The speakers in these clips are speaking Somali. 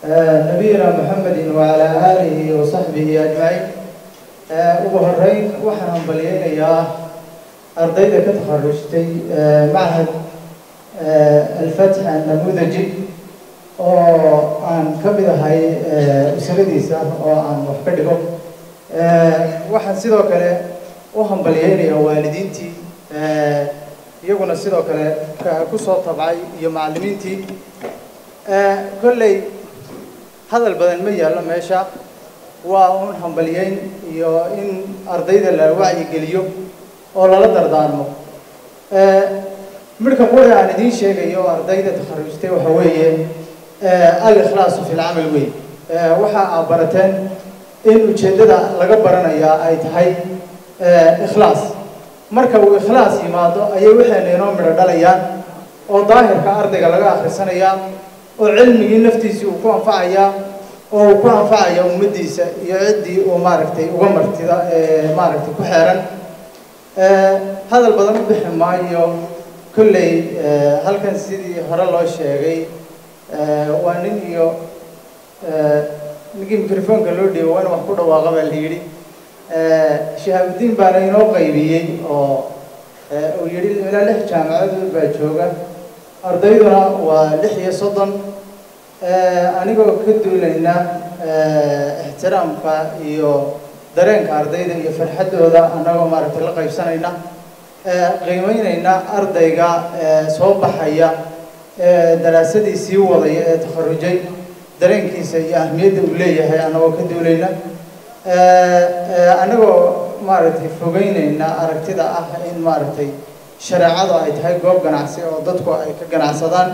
nabiyina muxamedin wacalaa aalihi wa saxbihi ajmaciin ugu horeyn waxaan hambalyeynayaa ardayda ka takharujtay machad alfatx annamudaji oo aan ka mid ahay usaladiisa oo aan wax ka dhigo waxaan sidoo kale u hambalyeynayaa waalidiintii iyaguna sidoo kale ku soo tabcay iyo macallimiintii kolley hadal badan ma yaallo meesha waa un hambalyeyn iyo in ardayda la wacyigeliyo oo lala dardaarmo midhka quri aan idiin sheegayo ardayda takharujtay waxa weeye al-ikhlaasu fi lcamal wey waxa aad barateen in ujeeddada laga baranayaa ay tahay ikhlaas marka uu ikhlaas yimaado ayay waxayna inoo midho dhalayaan oo daahirka ardayga laga akhrisanayaa oo cilmigii naftiisii uu ku anfacayaa oo uu ku anfacaya ummaddiisa iyo ciddii uu maaragtay uga martida maaragtay ku xeeran hadal badan u bixi maayo kolley halkan sidii hore loo sheegay waa nin iyo ninkii microfonka loo dhiibo waa in wax ku dhawaaqa baa la yidhi shahaabudiin baana inoo qaybiyey oo uu yidhi ilaa lix jaamacadood baa jooga ardayduna waa lix iyo soddon anigoo ka duulayna ixtiraamka iyo dareenka ardayda iyo farxaddooda annagoo maaragtay la qaybsanayna qiimeynayna ardayga soo baxaya daraasadii sii wadaya ee takharujay dareenkiisa iyo ahmiyadda uu leeyahay annagoo ka duulayna annagoo maaragtay fogeynayna aragtida ah in maaragtay shareecadu ay tahay goob ganacsi oo dadku ay ka ganacsadaan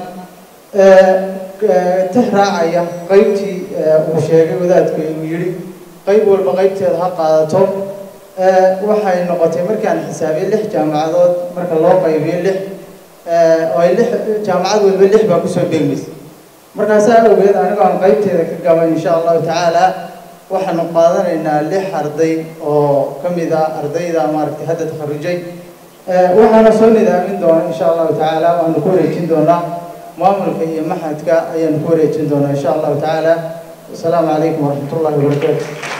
tix raacaya qaybtii uu sheegay wadaadku uu yidhi qayb walba qaybteeda ha qaadato waxay noqotay markaan xisaabiyey lix jaamacadood marka loo qaybiyo lix oo ay lix jaamacad walba lix baa kusoo beegmaysa markaasaa awgeed anigoo aan qaybteeda ka gaban insha allahu tacaala waxaanu qaadanaynaa lix arday oo ka mid ah ardayda maaragtay hadda takharujay waxaana soo nidaamin doona insha allahu tacaala waanu ku wareejin doonaa maamulka iyo maxadka ayaanu ku wareejin doonaa insha allahu tacaala wasalaamu calaykum waraxmat ullahi wabarakaatu